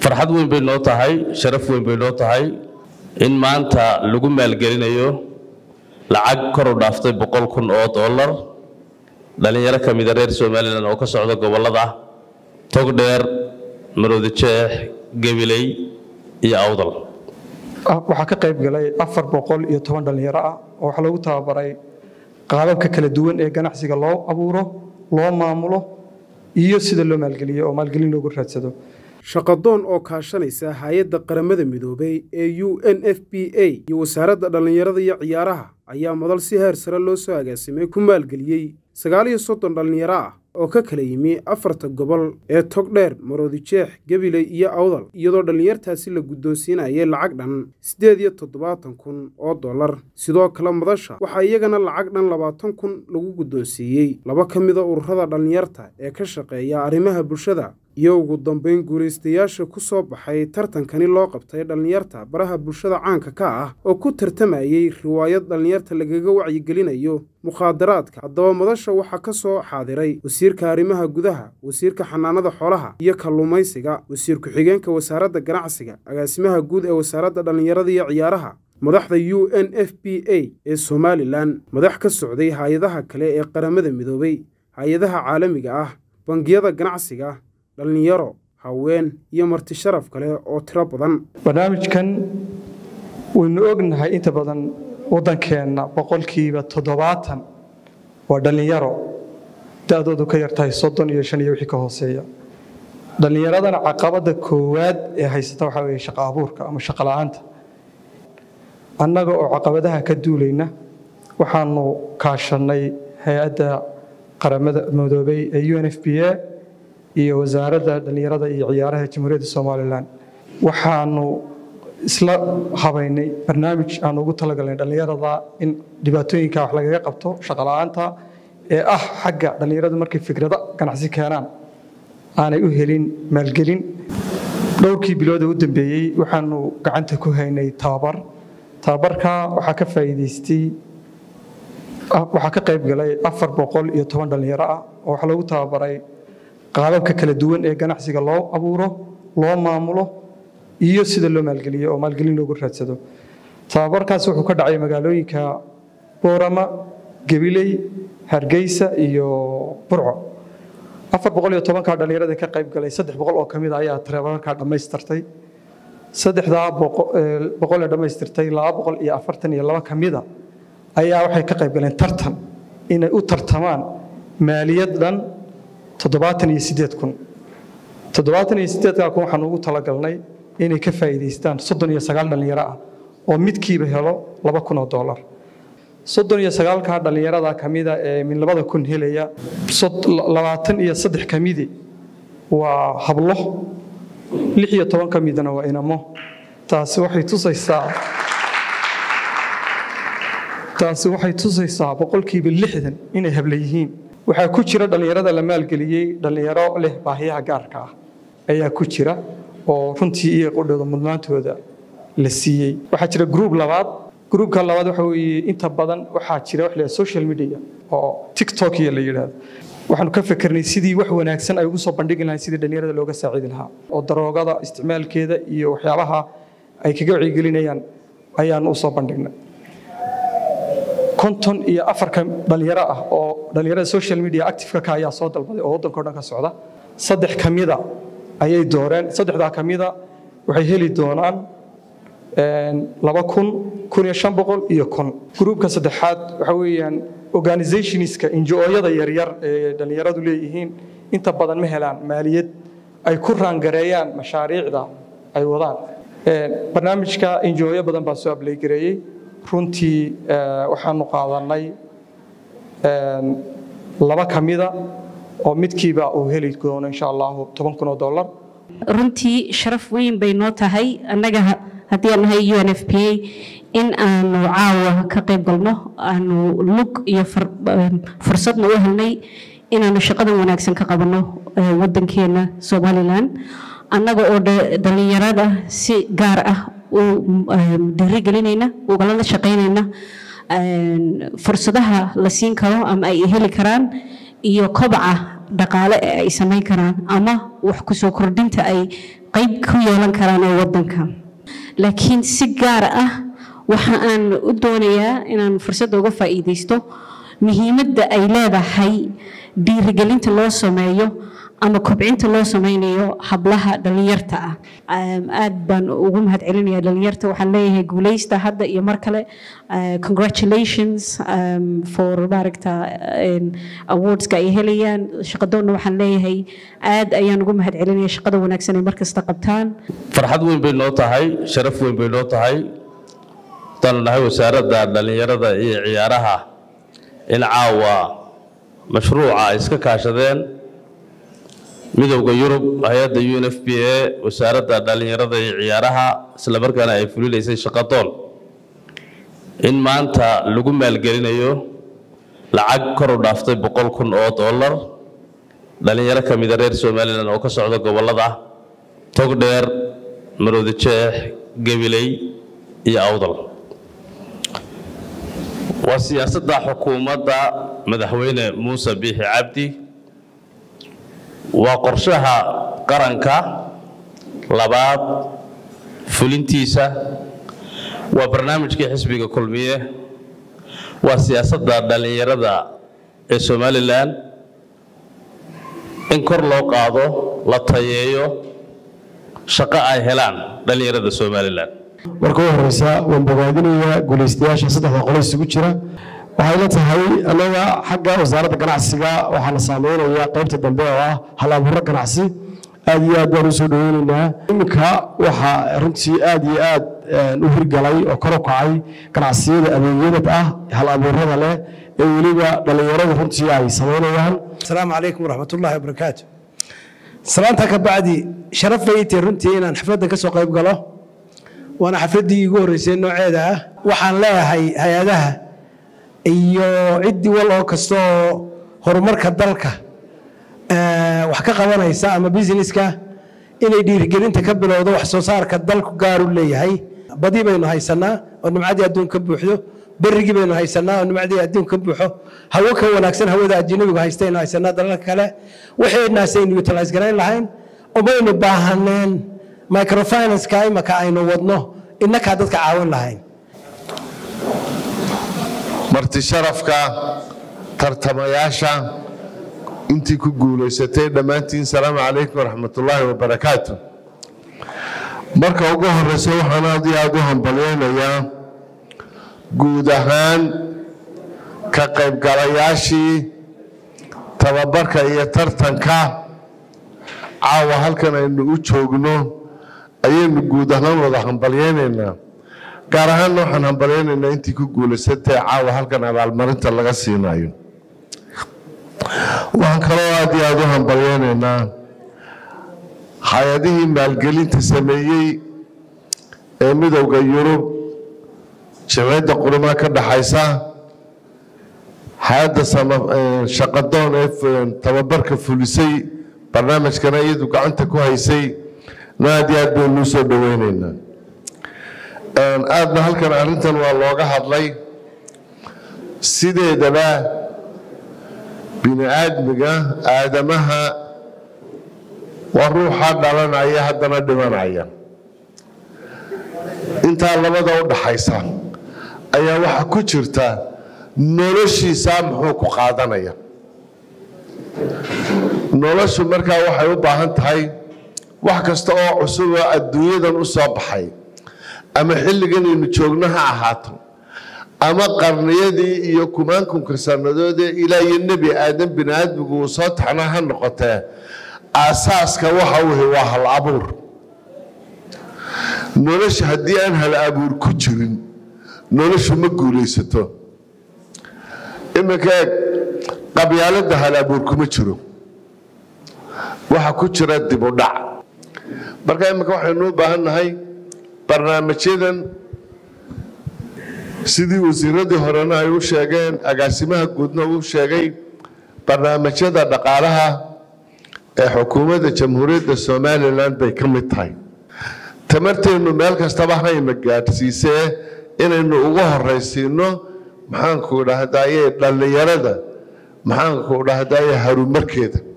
farxad weyn bay noo tahay sharaf weyn bay noo tahay in maanta lagu maalgelinayo lacag kor u dhaaftay boqol kun oo dollar dhallinyaro ka mida reer somalilan oo ka socda gobollada togdheer maroodi jeex gabiley iyo awdal waxaa ka qayb galay afar boqol iyo toban dhallinyaro ah oo waxaa lagu tababaray qaababka kala duwan ee ganacsiga loo abuuro loo maamulo iyo sida loo maalgeliyo oo maalgelin loogu raadsado shaqadoon oo kaashanaysa hay-adda qaramada midoobay ee u n f b a iyo wasaaradda dhallinyarada iyo ciyaaraha ayaa madal si heer sare loo soo agaasimay ku maalgeliyey sagaal iyo soddon dhallinyaro ah oo ka kala yimi afarta gobol ee togdheer maroodi jeex gabiley iyo awdal iyadoo dhallinyartaasi la guddoonsiinayay lacag dhan siddeed iyo toddobaatan kun oo dollar sidoo kale madasha waxaa iyagana lacag dhan labaatan kun lagu guddoonsiiyey laba ka mida ururada dhallinyarta ee ka shaqeeya arrimaha bulshada iyo ugu dambayn guulaystayaasha ku soo baxay tartankani loo qabtay dhallinyarta baraha bulshada caanka ka ah oo ku tartamayey riwaayad dhallinyarta lagaga wacyigelinayo mukhaadaraadka haddaba madasha waxaa ka soo xaadiray wasiirka arrimaha gudaha wasiirka xanaanada xoolaha iyo kalluumaysiga wasiir ku-xigeenka wasaaradda ganacsiga agaasimaha guud ee wasaaradda dhallinyarada iyo ciyaaraha madaxda u n f b a ee somalilan madax ka socday hay-adaha kale ee qaramada midoobay hay-adaha caalamiga ah bangiyada ganacsiga dhallinyaro haween iyo marti sharaf kale oo tiro badan barnaamijkan waynu ognahay inta badan waddankeenna boqolkiiba toddobaatan waa dhallinyaro da-doodu ka yartahay soddon iyo shan iyo wixii ka hooseeya dhallinyaradana caqabadda koowaad ee haysata waxaa weeye shaqo abuurka ama shaqo la'aanta annaga oo caqabadaha ka duulayna waxaanu kaashannay hay-adda qaramada midoobay ee u n f b a iyo wasaaradda dhallinyarada iyo ciyaaraha jamhuuriyadda somalilan waxaanu isla habaynay barnaamij aan ugu talagalnay dhallinyarada in dhibaatooyinka wax lagaga qabto shaqola'aanta ee ah xagga dhallinyaradu markay fikrado ganacsi keenaan aanay u helin maalgelin dhowrkii bilooda u dambeeyey waxaanu gacanta ku haynay tababar tababarka waxaa ka faa'iidaystay waxaa ka qayb galay afar boqol iyo toban dhallinyaro ah oo waxaa lagu tababaray qaababka kala duwan ee ganacsiga loo abuuro loo maamulo iyo sida loo maalgeliyo oo maalgelin loogu raadsado tababarkaas wuxuu ka dhacay magaalooyinka boorama gabiley hargeysa iyo burco afar boqol iyo tobankaa dhallinyarada ka qayb galay saddex boqol oo ka mid a ayaa tababarkaa dhammaystirtay saddexdaa boqol ee dhammaystirtay laba boqol iyo afartan iyo laba ka mida ayaa waxay ka qayb galeen tartan inay u tartamaan maaliyad dhan toddobaatan iyo siddeed kun toddobaatan iyo siddeedkaa kun waxaan ugu talagalnay inay ka faa'iidaystaan soddon iyo sagaal dhallinyaro ah oo midkiiba helo laba kun oo dollar soddon iyo sagaalkaa dhallinyarada ka mida ee min labada kun helaya labaatan iyo saddex ka midi waa hablo lix iyo toban ka midna waa inamo taasi waxay tusaysaa taasi waxay tusaysaa boqolkiiba lixdan inay habla yihiin waxaa ku jira dhallinyarada la maalgeliyey dhallinyaro leh baahiyaha gaarka ah ayaa ku jira oo runtii iyo qudhooda mudnaantooda la siiyey waxaa jira gruub labaad gruubka labaad waxa weeye inta badan waxaa jira wax la social media oo tiktok iyo la yidhaahdo waxaanu ka fikirnay sidii wax wanaagsan ay ugu soo bandhigi lahayn sidii dhallinyarada looga saacidi lahaa oo daroogada isticmaalkeeda iyo waxyaabaha ay kaga wacyigelinayaan ayaanu u soo bandhignay konton iyo afarka dhallinyaro ah oo dhallinyarada social media activeka ka ayaa soo dalbaday oo waddanka o dhan ka socda saddex ka mida ayay dooreen saddexdaa ka mida waxay heli doonaan laba kun kun iyo shan boqol iyo kun gruubka saddexaad waxa weeyaan organizationska injo-yada yaryar ee dhallinyaradu leeyihiin inta badan ma helaan maaliyad ay ku raangareeyaan mashaariicda ay wadaan barnaamijka injo-yo badan baa soo ableygareeyey runtii waxaanu qaadanay laba ka mida oo midkiiba uu heli doono insha allahu toban kun oo dollar runtii sharaf weyn bay noo tahay annaga haddii aan nahay u n f p a in aanu caawa ka qayb galno aanu lug iyo fursadna u helnay inaanu shaqadan wanaagsan ka qabanno wadankeena somalilan annaga oo dhallinyarada si gaar ah u dhiirigelinayna ugalala shaqaynayna fursadaha la siin karo ama ay heli karaan iyo kobaca dhaqaale ee ay samayn karaan ama wax kusoo kordhinta ay qayb ku yeelan karaan ee wadanka laakiin si gaar ah waxa aan u doonayaa inaan fursadda uga faa'iidaysto muhiimadda ay leedahay dhiirigelinta loo sameeyo ama kobcinta loo sameynayo hablaha dhalinyarta ah aad baan ugu mahad celinaya dhalinyarta waxaan leeyahay guuleysta hadda iyo mar kale congratulations for maaragta awardska ay helayaan shaqadoonna waxaan leeyahay aad ayaan ugu mahad celinaya shaqada wanaagsan ay markasta qabtaan farxad weyn bay noo tahay sharaf weyn bay noo tahay haddaanu nahay wasaaradda dhallinyarada iyo ciyaaraha in caawa mashruuca ay iska kaashadeen midowda yurub hay-adda u n f b a wasaaradda dhallinyarada iyo ciyaaraha isla markaana ay fulinaysay shaqadoon in maanta lagu maalgelinayo lacag kor u dhaaftay boqol kun oo dollar dhallinyaro ka mida reer somalilan oo ka socda gobollada togdheer marowda jeex gabiley iyo awdal waa siyaasadda xukuumadda madaxweyne muuse biixi cabdi waa qorshaha qaranka labaad fulintiisa waa barnaamijkii xisbiga kulmiye waa siyaasadda dhallinyarada ee somalilan in kor loo qaado la tayeeyo shaqo ay helaan dhallinyarada somalilan marka u horeysa waan bogaadinayaa guulaystayaasha saddexda qolo isugu jira waxay la tahay annaga xagga wasaaradda ganacsiga waxaa la saameynayaa qaybta dambe oo ah hal abuuro ganacsi aad iyo aad baan u soo dhaweynaynaa iminka waxaa runtii aad iyo aad u hirgalay oo kor u kacay ganacsiyada adeegyada ah hal abuurada leh ee weliba dhallinyaradu runtii ay sameynayaan asalaamu calaykum waraxmatullaahi wabarakaatu salaanta ka bacdi sharaf bay itay runtii inaan xafladda ka soo qayb galo waana xafladdii iigu horreysay nooceeda ah waxaan leeyahay hay-adaha iyo ciddii wal oo kasta oo horumarka dalka wax ka qabanaysa ama businesska inay dhiirigelinta ka bilowdo wax soo saarka dalku gaaru leeyahay badii baynu haysanaa oo nimcadii adduun ka buuxdo berigii baynu haysanaa oo nimcadii adduun ka buuxo hawo ka wanaagsan hawada ajnabigu haystaynu haysanaa dalalka kale waxaynaas aynu utilize garayn lahayn umaynu baahaneen microfinanska imaka aynu wadno innakaa dadka caawin lahayn marti sharafka tartamayaasha intii ku guulaysatay dhammaantiin salaamu calaykum waraxmatullaahi wabarakaatu marka ugu horeysa waxaan aad iyo aad u hambalyeynayaa guud ahaan ka qaybgalayaashii tababarka iyo tartanka caawa halkan aynu u joogno ayaynu guud ahaan wada hambalyeynaynaa gaar ahaanna waxaan hambalyeynaynaa intii ku guulaysatay caawa halkan abaalmarinta laga siinayo waxaan kaloo aad iyo aad u hambalyeynaynaa hay-adihii maalgelinta sameeyey ee midowda yurub jimciyadda qurumaha ka dhaxaysa hay-adda shaqadoon ee tababarka fulisay barnaamijkana iyadu gacanta ku haysay na aad iyo aad baynuu soo dhoweyneynaa aadna halkan arrintan waa looga hadlay sideedaba bini aadmiga aadamaha waa ruuxa dhalanaya haddana dhimanaya intaa labada u dhaxaysa ayaa waxaa ku jirta noloshiisaa muxuu ku qaadanaya noloshu markaa waxay u baahan tahay wax kasta oo cusub oo adduunyadan u soo baxay ama xilligan aynu joogno ha ahaato ama qarniyadii iyo kumaankunka sannadoodee ilaa iyo nebi aadan bini aadmigu uu soo taxnaa ha noqotee aasaaska waxa uhi waa hal abuur nolosha haddii aan hal abuur ku jirin noloshu ma guulaysato iminka eeg qabyaaladda hal abuur kuma jiro waxa ku jira dib u dhac marka iminka waxaynu u baahan nahay barnaamijyadan sidii wasiiradii horena ay u sheegeen agaasimaha guudna uu sheegay barnaamijyada dhaqaalaha ee xukuumadda jamhuuriyadda somalilan bay ka mid tahay tamarteennu meel kastaba hayna gaadhsiisee inaynu uga horaysiino maxaanku dhahdaye dhallinyarada maxaanku dhahdaye harumarkeeda